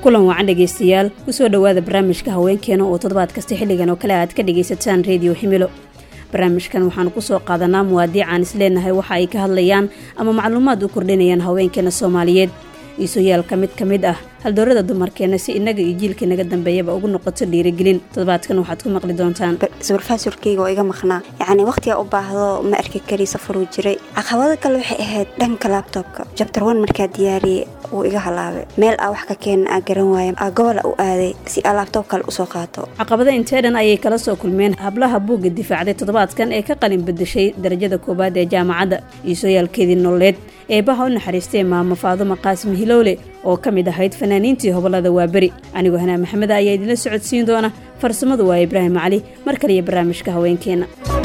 kulan wacan dhegaystayaal kusoo dhowaada barnaamijka haweenkeena oo toddobaad kasta xilligan oo kale aad ka dhagaysataan rediyo himilo barnaamijkan waxaanu kusoo qaadanaa muwaadiicaan isleenahay waxa ay ka hadlayaan ama macluumaad u kordhinayaan haweenkeena soomaaliyeed iisooyaalka mid ka mid ah haldoorada dumarkeena si innaga iyo jiilka inaga dambeeyaba ugu noqoto dhiirigelin toddobaadkan waxaad ku maqli doontaan sawirfaasurkeyga oo iga maqnaa yacni wakhtigaa u baahdo ma arki kari safaruu jiray caqabado kale waxay ahayd dhanka laabtoobka jabtar wan markaa diyaariyey wuu iga halaabay meel aa wax ka keena aa garan waaya aa gobola u aaday si aa laabtoob kale usoo qaato caqabada intee dhan ayay kala soo kulmeen hablaha buugga difaacday toddobaadkan ee ka qalin bedeshay darajada koowaad ee jaamacadda iisooyaalkeedii nololeed eebaha u naxariistay maamo faadumo qaasim hilowle oo ka mid ahayd fanaaniintii hobolada waaberi anigoo hanaa maxameda ayaa idinla socodsiin doona farsamadu waa ibraahim cali mar kaliyo barnaamijka haweenkeena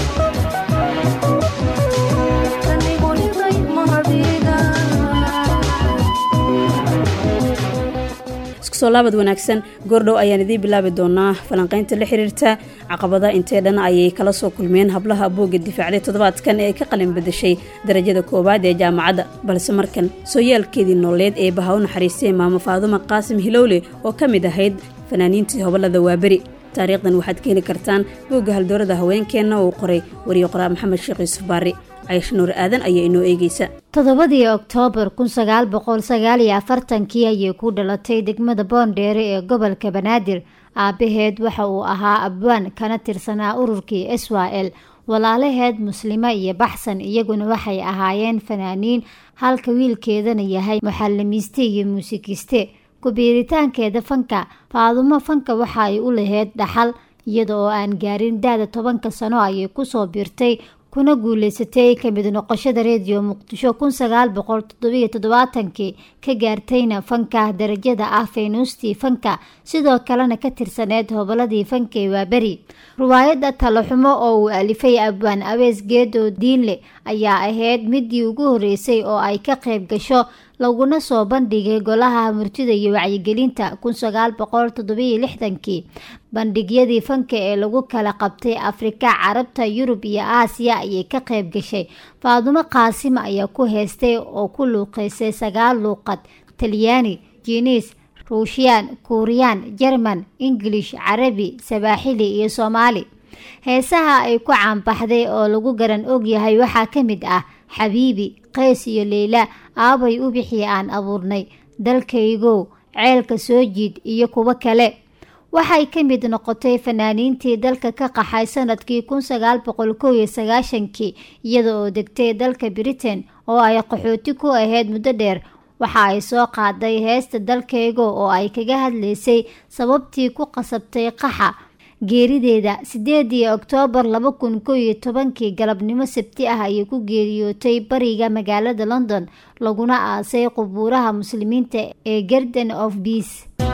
iskusoo laabad wanaagsan goordhow ayaan idiin bilaabi doonaa falanqaynta la xiriirta caqabada intee dhan ayay kala soo kulmeen hablaha buugga difaacday toddobaadkan ee ka qalin bedeshay darajada koowaad ee jaamacadda balse markan sooyaalkeedii nololeed ee baha u naxariistay maamo faadumo qaasim hilowle oo ka mid ahayd fanaaniintii hobolada waaberi taariikhdan waxaad ka heli kartaan buugga haldoorada haweenkeenna uu qoray wariye qoraa maxamed sheekh yuusuf baari caysha nuur aadan ayaa inoo eegeysa toddobadii oktoobar kun sagaal boqol sagaal iyo afartankii ayay ku dhalatay degmada boondheere ee gobolka banaadir aabaheed waxa uu ahaa abwaan kana tirsanaa ururkii israel walaalaheed muslimo iyo baxsan iyaguna waxay ahaayeen fanaaniin halka wiilkeedana yahay muxalimiiste iyo muusikiste ku-biiritaankeeda fanka faadumo fanka waxa ay u laheyd dhaxal iyada oo aan gaarin da-da tobanka sano ayay kusoo biirtay kuna guuleysatay kamid noqoshada rediyo muqdisho kun sagaal boqol toddobiyo toddobaatankii ka gaartayna fanka darajada ah faynuustii fanka sidoo kalena ka tirsaneyd hoboladii fanka ee waaberi riwaayadda talaxumo oo uu alifay abwaan awees geedo diinle ayaa ahayd midii ugu horeysay oo ay ka qayb gasho laguna soo bandhigay golaha murtida iyo wacyigelinta kun sagaal boqol toddobiyo lixdankii bandhigyadii fanka ee lagu kala qabtay afrika carabta yurub iyo aasiya ayay ka qayb gashay faadumo qaasima ayaa ku heystay oo ku luuqeysay sagaal luuqad talyaani jiiniis ruushiyaan kuuriyaan jerman ingilish carabi sabaaxili iyo soomaali heesaha ay ku caanbaxday oo lagu garan ogyahay waxaa ka mid ah xabiibi qays iyo leyla aabay u bixii aan abuurnay dalkaygow ceelka soo jiid iyo kuwo kale waxay ka mid noqotay fanaaniintii dalka ka qaxay sanadkii kun sagaal boqol kow iyo sagaashankii iyada oo degtay dalka britain oo ay qaxooti ku ahayd muddo dheer waxa ay soo qaaday heesta dalkaygo oo ay kaga hadlaysay sababtii ku qasabtay qaxa geerideeda sideedii oktoobar laba kun kow iyo tobankii galabnimo sabti ah ayay ku geeriyootay bariga magaalada london laguna aasay qubuuraha muslimiinta ee garden of beace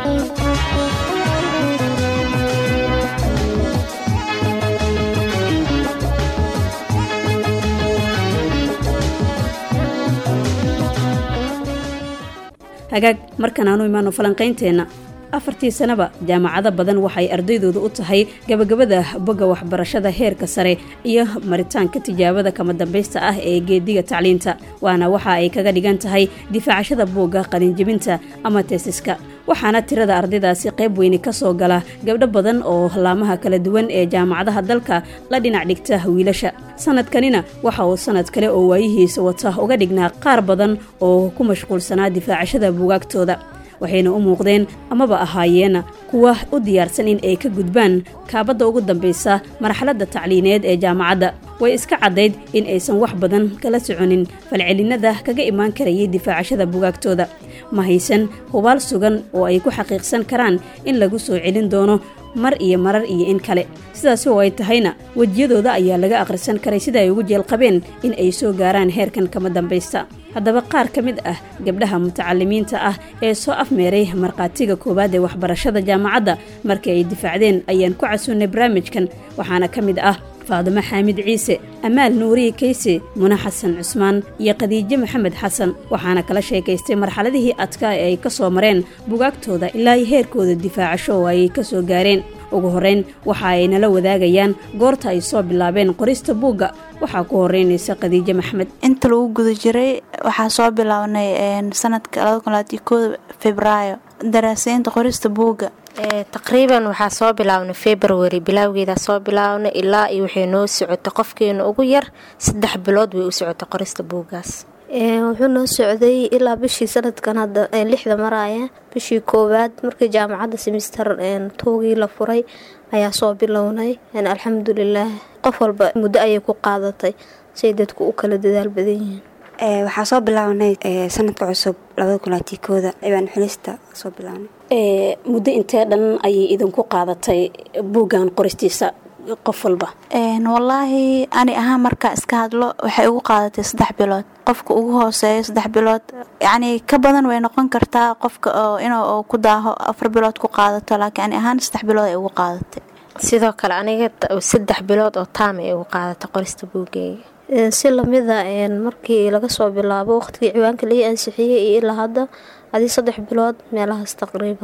hagaag markan aanu imaano falanqaynteenna afartii sanaba jaamacado badan waxay ardaydooda u tahay gabagabada bogga waxbarashada heerka sare iyo maritaanka tijaabada kama dambaysta ah ee geediga tacliinta waana waxa ay kaga dhigan tahay difaacashada buugga qalinjibinta ama teesiska waxaana tirada ardaydaasi qayb weyni ka soo gala gabdho badan oo laamaha kala duwan ee jaamacadaha dalka la dhinac dhigta wiilasha sanadkanina waxa uu sanad kale oo waayihiisa wata uga dhignaa qaar badan oo ku mashquulsanaa difaacashada buugaagtooda waxayna u muuqdeen amaba ahaayeena kuwa u diyaarsan in ay ka gudbaan kaabadda ugu dambaysa marxaladda tacliineed ee jaamacadda way iska caddayd in aysan wax badan kala soconin falcelinada kaga imaan karayay difaacashada bugaagtooda ma haysan hubaal sugan oo ay ku xaqiiqsan karaan in lagu soo celin doono mar iyo marar iyo in kale sidaasi oo ay tahayna wejiyadooda ayaa laga akhrisan karay sida ay ugu jeelqabeen in ay soo gaaraan heerkan kama dambaysta haddaba qaar ka mid ah gabdhaha mutacalimiinta ah ee soo afmeeray markhaatiga koowaad ee waxbarashada jaamacadda markii ay difaacdeen ayaan ku casuunnay barnaamijkan waxaana ka mid ah faadimo xaamid ciise amaal nuuriye kayse muna xasan cusmaan iyo khadiijo maxamed xasan waxaana kala sheekaystay marxaladihii adkaa ee ay ka soo mareen bugaagtooda ilaa ay heerkooda difaacasho oo ay ka soo gaareen ugu horrayn waxa ay nala wadaagayaan goorta ay soo bilaabeen qorista buugga waxaa ku horeynaysa khadiijo maxmed inta lagu guda jiray waxaa soo bilownay sanadka februaayo daraaseynta qorista buugga taqriiban waxaa soo bilaabnay february bilaawgeeda soo bilaabnay ilaa iyo waxay noo socotay qofkeena ugu yar saddex bilood way u socotay qorista buuggaas wuxuu noo socday ilaa bishii sanadkan hadda lixda maraaya bishii koowaad markii jaamacadda semister toogii la furay ayaa soo bilownay alxamdulilaah qof walba muddo ayay ku qaadatay say dadku u kala dadaal badan yihiin waxaa soo bilaabnay sanadka cusub labada kulaatii kooda ciwaan xulista soo bilaabnay muddo intee dhan ayay idinku qaadatay buuggan qoristiisa qof walba wallaahi ani ahaan markaa iska hadlo waxay ugu qaadatay saddex bilood qofka ugu hooseeyo saddex bilood yacnii ka badan way noqon kartaa qofka oo inuu ku daaho afar bilood ku qaadato laakiin ani ahaan saddex bilood ay ugu qaadatay sidoo kale aniga saddex bilood oo taama ay ugu qaadatay qorista buuggeega si lamida markii laga soo bilaabo waqtigii ciwaanka laii ansixiyey iyo ilaa hadda adii saddex bilood meelahaas taqriiban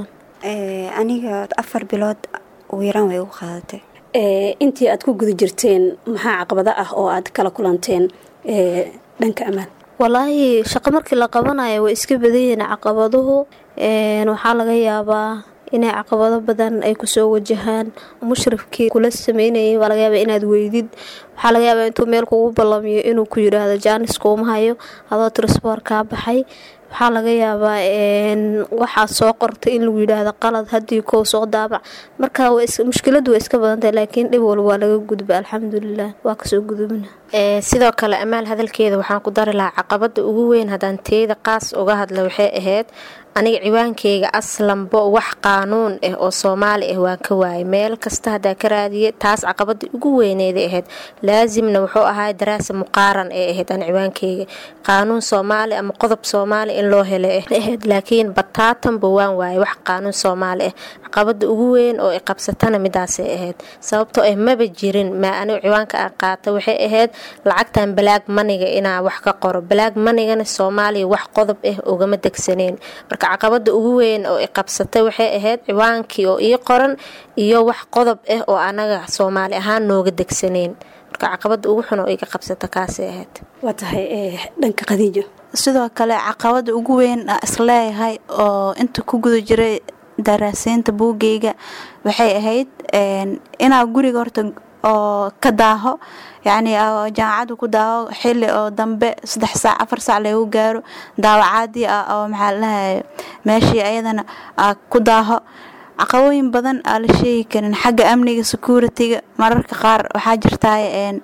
aniga afar bilood ugu yaraan way ugu qaadatay intii aad ku guda jirteen maxaa caqabado ah oo aad kala kulanteen dhanka ammaan walaahi shaqo markii la qabanayo way iska badanyihiin caqabaduhu waxaa laga yaabaa inay caqabado badan ay kusoo wajahaan mushrifkii kula sameynayay waa laga yaabaa inaad weydid waxaa laga yaabaa intuu meel kugu ballamiyo inuu ku yidhaahdo jaanis kuuma hayo adoo trisboor kaa baxay waxaa laga yaabaa waxaad soo qortay in lagu yidhaahdo qalad haddii kow soo daabac marka mushkiladu way iska badantahay laakiin dhib walba waa laga gudba alxamdulilah waa kasoo gudubna sidoo kale amaal hadalkeeda waxaan ku dari lahaa caqabada ugu weyn haddaan teeda qaas uga hadla waxay ahayd aniga ciwaankeyga aslanbo wax qaanuun ah oo soomaali ah waan ka waayay meel kasta haddaa ka raadiye taas caqabada ugu weyneeda ahayd laasimna wuxuu ahaa daraasa muqaaran ee ahayd aan ciwaankeyga qaanuun soomaali ama qodob soomaali in loo helay ahayd laakiin bataatanba waan waayay wax qaanuun soomaali ah caqabada ugu weyn oo iqabsatana midaasay ahayd sababtoo ah maba jirin maa anigu ciwaanka aan qaata waxay ahayd lacagtan balaag maniga inaa wax ka qoro balaag manigana soomaaliya wax qodob ah ugama degsaneen marka caqabada ugu weyn oo iqabsatay waxay ahayd ciwaankii oo ii qoran iyo wax qodob ah oo anaga soomaali ahaan nooga degsaneen marka caqabada ugu xun oo iga qabsata kaasay ahayd waa tahay dhanka qadiijo sidoo kale caqabada ugu weyn isleeyahay oo inta ku guda jiray daraaseynta buugeyga waxay ahayd inaa guriga horta oo ka daaho yacni jaamacaddu ku daaho xili oo dambe saddex saac afar saac lagu gaaro daawacaadii ah oo maxaa lalahay meeshii ayadana ku daaho caqabooyin badan aa la sheegi karin xagga amniga security-ga mararka qaar waxaa jirtaa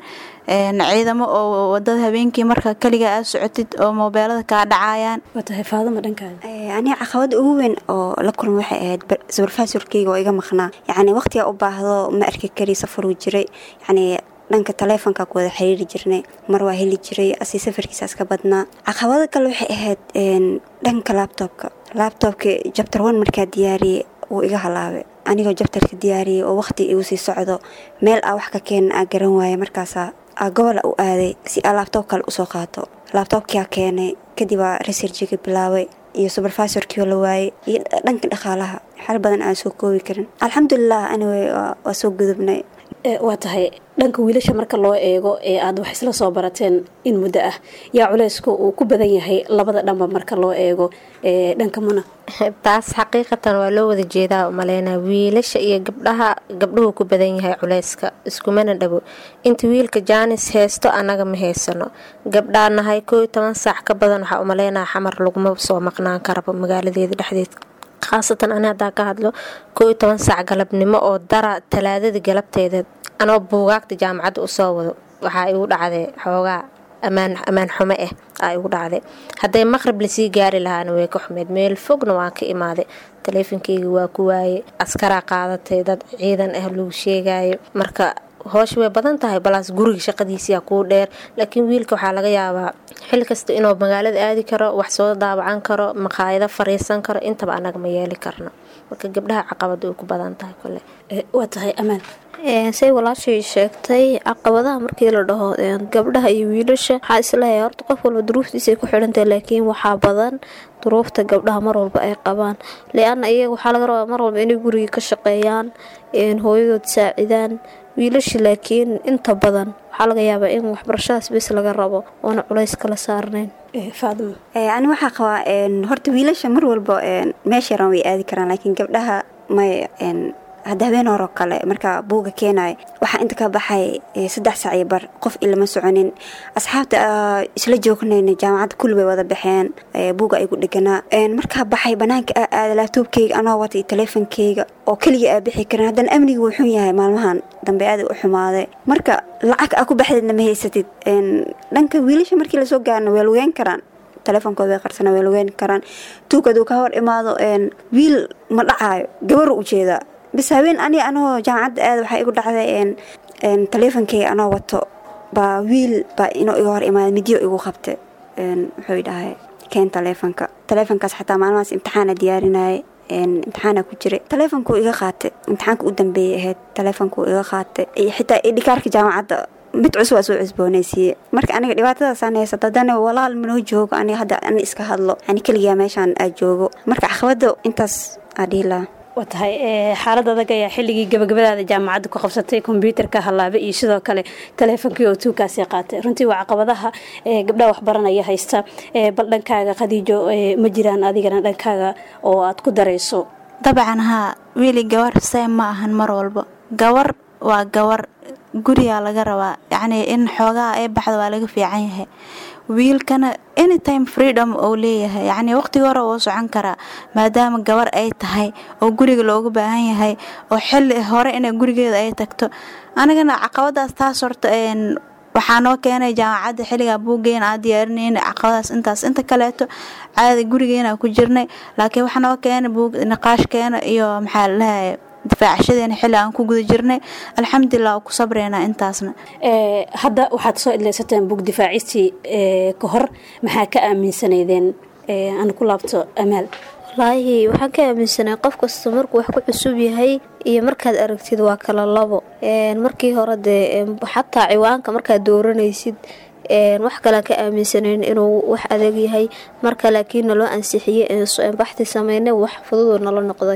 ciidamo oo wadada habeenkii marka kaliga aad socotid oo moobeelada kaa dhacayaan waa tahay faadama dhankaada aniga caqabada ugu weyn oo la kulma waxay ahayd subarfaasurkeyga oo iga maqnaa yacni waqtigaa u baahdo ma arki kari safaruu jiray yacni dhanka taleefonka ku wada xiriiri jirnay mar waa heli jiray asi safarkiisaas ka badnaa caqabada kale waxay ahayd dhanka laabtoobka laabtoobka jabtar one markaa diyaariyey wuu iga halaabay anigoo jabtarka diyaariyey oo waqti igu sii socdo meel aa wax ka keena aa garan waaya markaasaa aa gobola u aaday si aa laabtoob kale usoo qaato laabtoobkiaa keenay kadib aa researjiga bilaabay iyo suberfasorkiioo la waayey iyo dhanka dhaqaalaha xal badan aan soo koobi karin alxamdulilah anyway waa soo gudubnay waa tahay dhanka wiilasha marka loo eego ee aad wax isla soo barateen in muddo ah yaa culeysku uu ku badan yahay labada dhanba marka loo eego dhanka muna taas xaqiiqatan waa loo wada jeedaa umaleynaa wiilasha iyo gabdhaha gabdhuhu ku badan yahay culeyska iskumana dhabo inta wiilka jaanis heysto annaga ma haysano gabdhaa nahay kooiyo toban saac ka badan waxaa umaleynaa xamar laguma soo maqnaan karaba magaaladeeda dhexdeed khaasatan ani haddaa ka hadlo koo iyo toban saac galabnimo oo dara talaadada galabteeda anoo buugaagta jaamacadda usoo wado waxaa igu dhacday xoogaa ammaan xumo ah aa igu dhacday hadday maqrib lasii gaari lahaana way ka xumeyd meel fogna waan ka imaaday taleefonkeyga waa ku waaye askaraa qaadatay dad ciidan ah lagu sheegayo marka hoosha way badan tahay balaas guriga shaqadiisiyaa kuu dheer laakiin wiilka waxaa laga yaabaa xil kasta inuu magaalada aadi karo wax soo daawacan karo maqaayado fariisan karo intaba anaga ma yeeli karno marka gabdhaha caqabada way ku badan tahay kole waa tahay amaan say walaashay sheegtay caqabadaha markii la dhaho gabdhaha iyo wiilasha waxaa isleeyahay horta qof walba duruuftiisay ku xidhantahay laakiin waxaa badan duruufta gabdhaha mar walba ay qabaan le-anna iyaga waxaa laga rabaa mar walba inay gurigii ka shaqeeyaan hooyadood saacidaan wiilasha laakiin inta badan waxaa laga yaabaa in waxbarashadaas bes laga rabo oona culays kala saarnayn faadimo ani waxaa qabaa horta wiilasha mar walba meesha yaran way aadi karaan laakiin gabdhaha may hadda habeen horoo kale markaa buuga keenayo waxaa inta ka baxay saddex sac iyo bar qof ilama soconin asxaabta isla joognayna jaamacadda kulli bay wada baxeen buuga ay ku dheganaa markaa baxay banaanka aa aada laabtoobkeyga anoo wata iyo taleefonkeyga oo keliga aa bixi karin haddana amniga wuu xun yahay maalmahan dambe aada u xumaaday marka lacag aa ku baxdeedna ma haysatid dhanka wiilasha markii lasoo gaarna waa lugeyn karaan taleefonkooda way qarsana way lugeyn karaan tuug haduu ka hor imaado wiil ma dhacaayo gabaru ujeedaa bis habeen ani anoo jaamacadda aada waxaa igu dhacday taleefonkeyga anoo wato baa wiil baa inuu iga hor imaada midyo igu qabtay wuxuu dhahay keen taleefonka taleefonkaas xataa maalmahaas imtixaana diyaarinayay imtixaana ku jiray taleefonkuu iga qaatay imtixaanka u dambeeyay ahayd taleefonkuu iga qaatay iyo xitaa idhikaarka jaamacadda mid cusub aa soo cusboonaysiiye marka aniga dhibaatadaasaan haysata haddana walaal manoo joogo aniga hadda ani iska hadlo ani keligaa meeshaan aa joogo marka caqabada intaas aa dhihilaha waa tahay xaalad adag ayaa xilligii gabagabadaada jaamacadda ku qabsatay kombyuutarka hallaaba iyo sidoo kale taleefonkii oo tuugkaasi qaatay runtii waa caqabadaha gabdhaha waxbaranaya haysta bal dhankaaga khadiijo ma jiraan adigana dhankaaga oo aad ku darayso dabcan haa wiili gabar see ma ahan mar walba gabar waa gabar gurigaa laga rabaa yacnii in xoogaha ay baxda waa laga fiican yahay wiilkana anytime freedom uu leeyahay yacnii waqtiga hore wuu socon karaa maadaama gabar ay tahay oo guriga loogu baahan yahay oo xilli hore inay gurigeeda ay tagto anigana caqabadaas taas horta waxaa noo keenay jaamacadda xilligaa buuggeena aa diyaarinayna caqabadaas intaas inta kaleeto caadi gurigeena ku jirnay laakiin waxaa noo keenay buug niqaashkeena iyo maxaa lalahay difaacashadeena xilli aan ku guda jirnay alxamdulilah ku sabreynaa intaasna hadda waxaad soo idlaysateen bug difaacistii ka hor maxaa ka aaminsanaydeen aan ku laabto amaal wallaahi waxaan ka aaminsanay qof kasta markuu wax ku cusub yahay iyo markaad aragtid waa kala labo markii hore dee xataa ciwaanka markaad dooranaysid wax kalean ka aaminsanayn inuu wax adag yahay marka laakiin naloo ansixiyey baxti sameynay wax fududoo nala noqday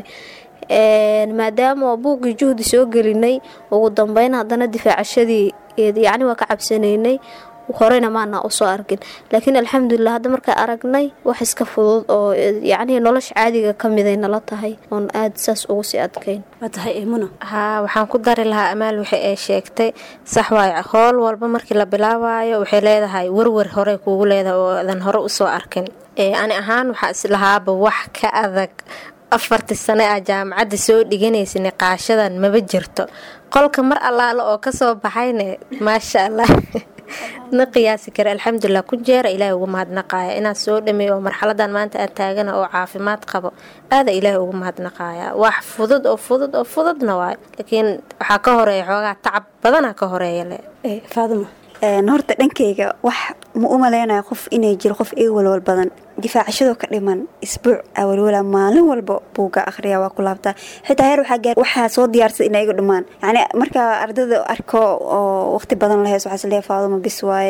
maadaama buuggii juhdi soo gelinay ugu dambeyn haddana difaacashadii yacni waa ka cabsanaynay horeyna maana usoo arkin laakiin alxamdulilah hadda markaa aragnay wax iska fudud oo yacnii nolosha caadiga ka miday nala tahay oon aada saas ugu sii adkayn waa tahay muna haa waxaan ku dari lahaa amaal waxay ay sheegtay sax waayo howl walba markii la bilaabayo waxay leedahay warwar horey kuugu leedahay oo adan hore usoo arkin ani ahaan waxaa islahaaba wax ka adag afartii sane aa jaamacadda soo dhiganaysa niqaashadan maba jirto qolka mar allaale oo kasoo baxayne maasha allah na qiyaasi kara alxamdulilah ku jeera ilaahay ugu mahadnaqaaya inaad soo dhameey oo marxaladan maanta aan taagana oo caafimaad qabo aada ilaahay ugu mahadnaqaaya wax fudud oo fudud oo fududna waayo laakiin waxaa ka horeeya xoogaa tacab badana ka horeeya le faadimo horta dhankeyga wax ma u maleynayo qof inay jiro qof iga walwal badan difaacashadoo ka dhiman isbuuc awalwala maalin walba buuga akhriya waa ku laabtaa xitaa heer waxaa soo diyaarsada inay iga dhumaan yani markaa ardayda arko oo waqti badan laheys waxaa isleeya faaduma bis waaye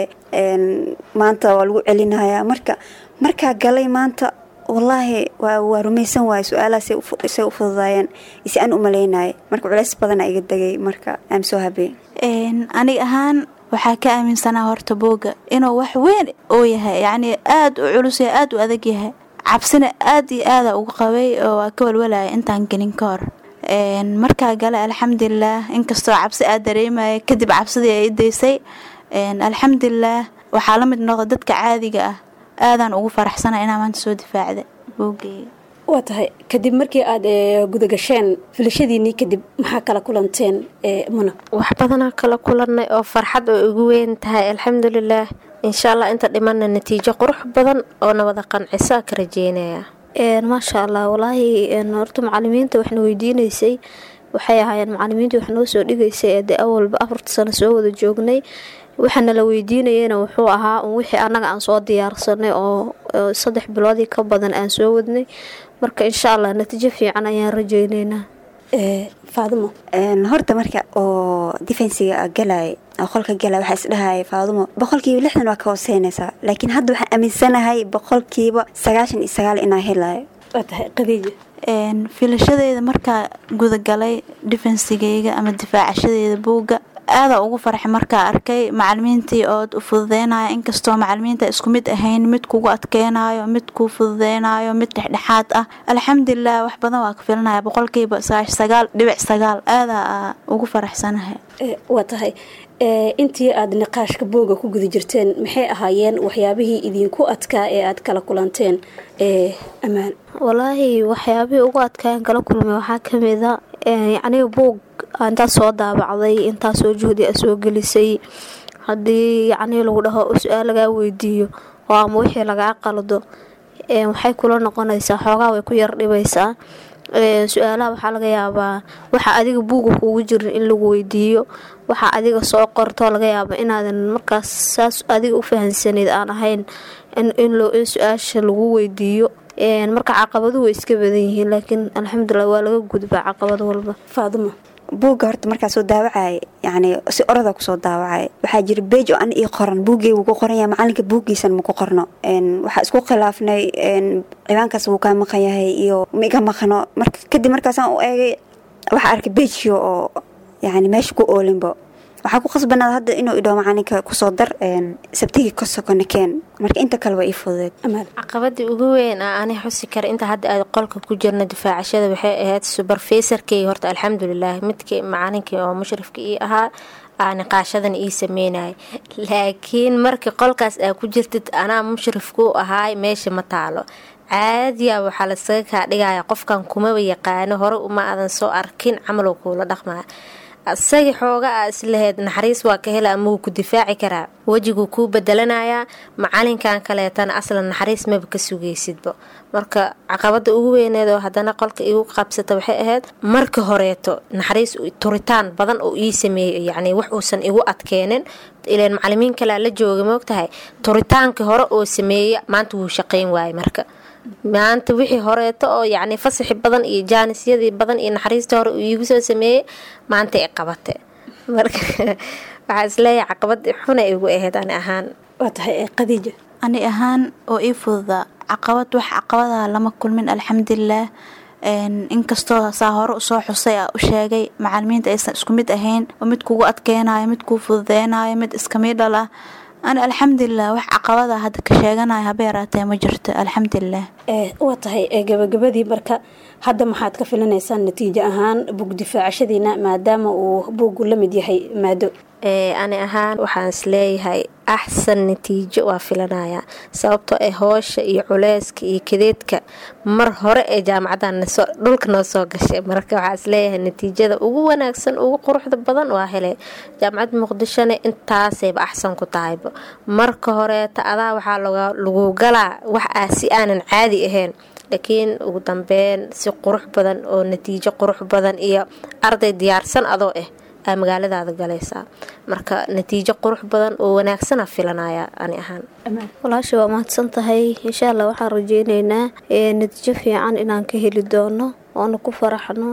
maanta waa lagu celinaya marka markaa galay maanta wallaahi waa rumaysan waaye su-aalaha say u fududaayeen isi aan u maleynaya marka culeys badana iga degay marka am soo habey anig ahaan waxaa ka aaminsanaa horta buugga inuu wax weyn oo yahay yacnii aada u culus yahay aada u adag yahay cabsina aada iyo aada uga qabay oo waa ka walwalaya intaan gelin ka hor markaa gale alxamdulilah inkastoo cabsi aad dareemaya kadib cabsidii ay daysay alxamdulilah waxaa la mid noqda dadka caadiga ah aadaan ugu faraxsana inaa maanta soo difaacda buuggeyga waa tahay kadib markii aada gudagasheen filashadiinii kadib maxaa kala kulanteen muna wax badanaa kala kulannay oo farxad oo igu weyn tahay alxamdulilaah insha allah inta dhimanna natiijo qurux badan oo nabada qancisaa ka rajeynaya maasha allah walaahi horta macalimiinta waxna weydiinaysay waxay ahaayeen macalimiintii wax noo soo dhigaysay ee dee awalba afarta sano soo wada joognay waxaana la weydiinayena wuxuu ahaa un wixii annaga aan soo diyaarsanay oo saddex biloodii ka badan aan soo wadnay marka insha allah natiijo fiican ayaan rajeyneynaa faadimo horta marka oo defensiga galay oo qolka galay waxaa isdhahaya faadumo boqolkiiba lixdan waa ka hooseynaysaa laakiin hadda waxaan aaminsanahay boqolkiiba sagaashan iyo sagaal inaa helayo waa tahay qadiija filashadeeda markaa gudagalay defensigeyga ama difaacashadeeda buugga aadaa ugu farxay markaa arkay macalimiintii ood u fududeynaya inkastoo macalimiinta isku mid ahayn mid kugu adkeynayo mid kuu fududeynayo mid dhexdhexaad ah alxamdulilah wax badan waa ka filanaya boqolkiiba sagaal dhibic sagaal aadaa ugu faraxsanahay waa tahay intii aada niqaashka booga ku guda jirteen maxay ahaayeen waxyaabihii idinku adkaa ee aada kala kulanteen ammaan walaahi waxyaabihii ugu adkaan kala kulmay waxaa kamid a yacniga buug intaas soo daabacday intaasoo juhdi a soo gelisay haddii yacnii lagu dhaho su-aal lagaa weydiiyo oo ama wixii lagaa qaldo waxay kula noqonaysaa xoogaa way ku yar dhibaysaa su-aalaha waxaa laga yaabaa waxa adiga buuga kuugu jirin in lagu weydiiyo waxa adiga soo qorto laga yaaba inaadan markaas saas adiga u fahansaneyd aan ahayn in su-aasha lagu weydiiyo marka caqabaduhu way iska badan yihiin laakiin alxamdulilah waa laga gudbaa caqabad walba faadimo buugga horta markaa soo daawacay yani si orada kusoo daawacay waxaa jira beej oo an ii qoran buuggeygu ku qoranya macalinka buuggiisan maku qorno waxaa isku khilaafnay cibaankaas wuu kaa maqan yahay iyo maiga maqno kadib markaasaan u eegay waxaa arkay beejkii oo yani meesha ku oolinbo waxaa ku khasbanaad hadda inuu idhao macalinka kusoo dar sabtigii ka sokona keen marka inta kale waa ii fududeed caqabadii ugu weyn a ani xusi kara inta hadda aad qolka ku jirna difaacashada waxay ahayd suberfeysarkey horta alxamdulilah midkii macalinkii oo mushrifka ii ahaa aa niqaashadan ii sameynaya laakiin markii qolkaas aa ku jirtid anaa mushrifku ahaay meesha ma taalo caadiya waxaa lasaga kaa dhigaya qofkan kumaba yaqaano hore uma aadan soo arkin camaloo kuula dhaqmaya isagii xooga a islaheyd naxariis waa ka hela ama wuu ku difaaci karaa wejiguu kuu bedelanayaa macalinkan kaleetana aslan naxariis maba ka sugaysidba marka caqabada ugu weyneed oo haddana qolka igu qabsata waxay ahayd marka horeeto naxariis turitaan badan oo ii sameeyey yacni wax uusan igu adkeenin ileen macalimiin kalea la jooga moogtahay turitaankii hore oo sameeya maanta wuu shaqayn waayay marka maanta wixii horeeto oo yacni fasaxi badan iyo jaanisyadii badan iyo naxariista hore uu iigu soo sameeyey maanta i qabate marka waxaa isleeyahay caqabad xuna igu ahayd ani ahaan waa tahay qadiija ani ahaan oo ii fududaa caqabad wax caqabadaha lama kulmin alxamdulilah inkastoo saa hore usoo xusay a u sheegay macalimiinta aysan isku mid ahayn oo mid kugu adkeynayo mid kuu fududeynayo mid iskamidhal ah ani alxamdulilah wax caqabada hadda ka sheeganaya haba yaraatee ma jirto alxamdulilah waa tahay gabagabadii marka hadda maxaad ka filanaysaan natiijo ahaan bug difaacashadiina maadaama uu buuggu la mid yahay maado ani ahaan waxaan isleeyahay axsan natiijo waa filanaya sababtoo ah hoosha iyo culeyska iyo kadeedka mar hore ee jaamacadan dhulka noo soo gashay marka waxaa isleeyahay natiijada ugu wanaagsan ugu quruxda badan waa hele jaamacadda muqdishona intaasayba axsan ku tahayba marka horeeta adaa waxaa lagu galaa wax ah si aanan caadi ahayn laakiin ugu dambeyn si qurux badan oo natiijo qurux badan iyo arday diyaarsan adoo ah aa magaaladaada galaysaa marka natiijo qurux badan oo wanaagsana filanaya ani ahaan walaasha waa mahadsan tahay insha allah waxaan rajeyneynaa natiijo fiican inaan ka heli doono oona ku faraxno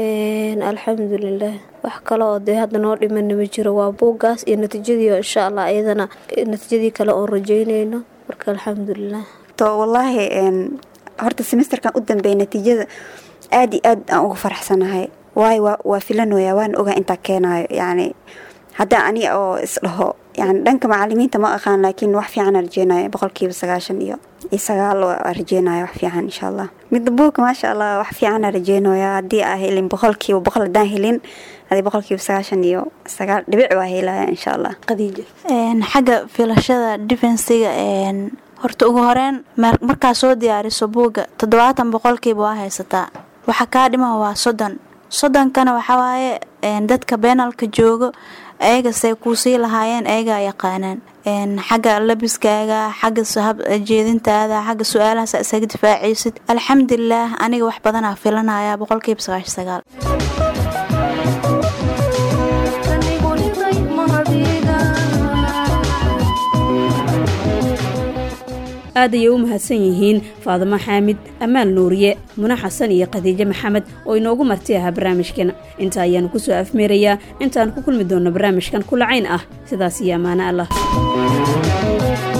alxamdulilah wax kale oo dee hadda noo dhimana ma jiro waa buuggaas iyo natiijadii insha allah iyadana natiijadii kale oon rajeyneyno marka alxamdulilah wallaahi horta semesterkan u dambeeya natiijada aad iyo aad aan uga faraxsanahay waayo waa filanooya waan ogaa intaa keenayo yani hadda ani oo isdhaho yani dhanka macalimiinta ma aqaan laakiin wax fiican rajeynayo boqolkiiba sagaashan iyo iyo sagaal rajeynaya wax fiican insha allah midda buugka maasha allah wax fiicana rajeynaya haddii aa helin boqolkiiba boqol haddaan helin hadii boqolkiiba sagaashan iyo sagaal dhibic waa helaya insha allah qadiija xagga filashada defensiga horta ugu horeyn markaa soo diyaariso buugga toddobaatan boqolkiiba waa haysataa waxa kaa dhiman waa soddon soddonkana waxawaaye dadka beenalka joogo ayagasay kuusii lahaayeen ayagaa yaqaanaan xagga labiskaaga xagga jeedintaada xagga su-aalahaasa isaga difaacaysid alxamdulilah aniga wax badanaa filanaya boqolkiiba sagaash sagaal aad ayay u mahadsan yihiin faadimo xaamid ammaan nuuriye mune xasan iyo khadiijo maxamed oo inoogu marti ahaa barnaamijkan inta ayaanu ku soo afmeerayaa intaan ku kulmi doonno barnaamijkan kulacayn ah sidaas iyo ammaano allah